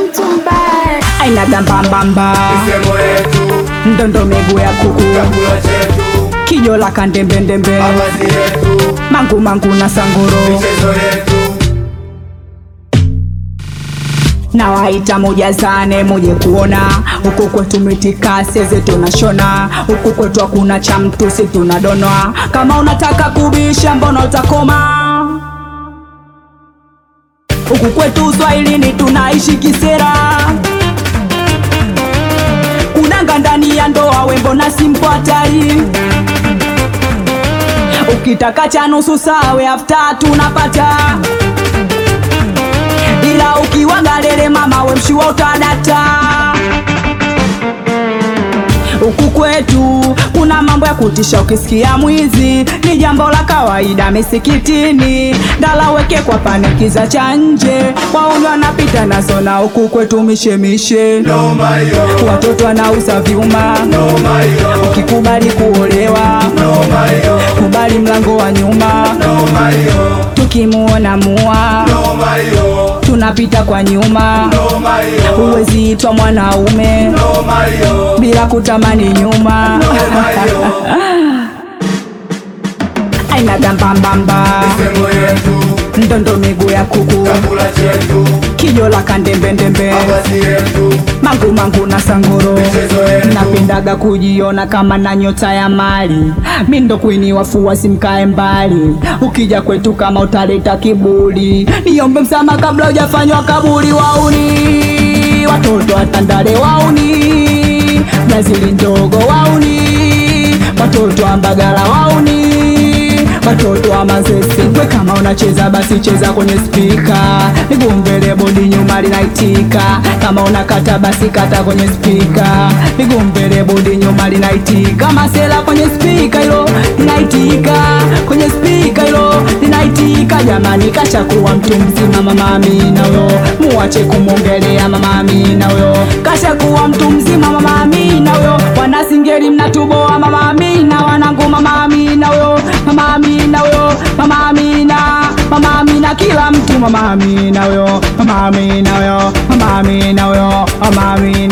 mtu mbaya. aina gambambamba misemo yetu, ndondo miguu ya kuku chakula chetu, kijo la kandembendembe mavazi yetu, mangu mangu na sangoro michezo yetu, na waita moja zane muje kuona huku kwetu mitikasi zetu nashona huku kwetu hakuna cha mtu si tunadonwa kama unataka kubisha mbona utakoma huku kwetu uswahilini tunaishi kisera kudanga ndani ya ndoa wembo na simpo hatari ukitaka cha nusu sawe afta tunapata ila ukiwaga lele mama we mshua utadata huku kwetu kuna mambo ya kutisha ukisikia mwizi ni jambo la kawaida misikitini ndala weke kwa panikiza cha nje wauni wanapita nazo na huku kwetu mishemishe noma hiyo, watoto wanauza vyuma noma hiyo, ukikubali kuolewa noma hiyo, kubali mlango wa nyuma noma hiyo, tukimuona mua noma hiyo, tunapita kwa nyuma noma hiyo, huwezi itwa mwanaume noma hiyo, bila kutamani nyuma noma hiyo, aina gambambamba misemo yetu, ndondo miguu ya kuku chakula chetu, kijo la kandembendembe mavazi yetu, mangu mangu na sangoro michezo yetu, napendaga kujiona kama na nyota ya mali mi ndo kwini wafuasi mkae mbali ukija kwetu kama utaleta kiburi niombe msama kabla hujafanywa kaburi wauni watoto watandale wauni brazili ndogo wauni watoto wa mbagala wauni watoto wa mazese we kama unacheza basi cheza kwenye spika nigumbele bodi nyuma linaitika kama unakata basi kata kwenye spika nigumbele bodi nyuma linaitika masela kwenye spika hilo linaitika kwenye spika hilo linaitika jamani kashakuwa mtu mzima mama Amina huyo muache kumwongelea mama Amina huyo kashakuwa mtu mzima mama Amina huyo wanasingeli mnatuboa mama Amina wanangu mama Amina huyo mama Amina huyo mama Amina mama Amina kila mtu mama Amina huyo mama Amina huyo mama Amina huyo mama Amina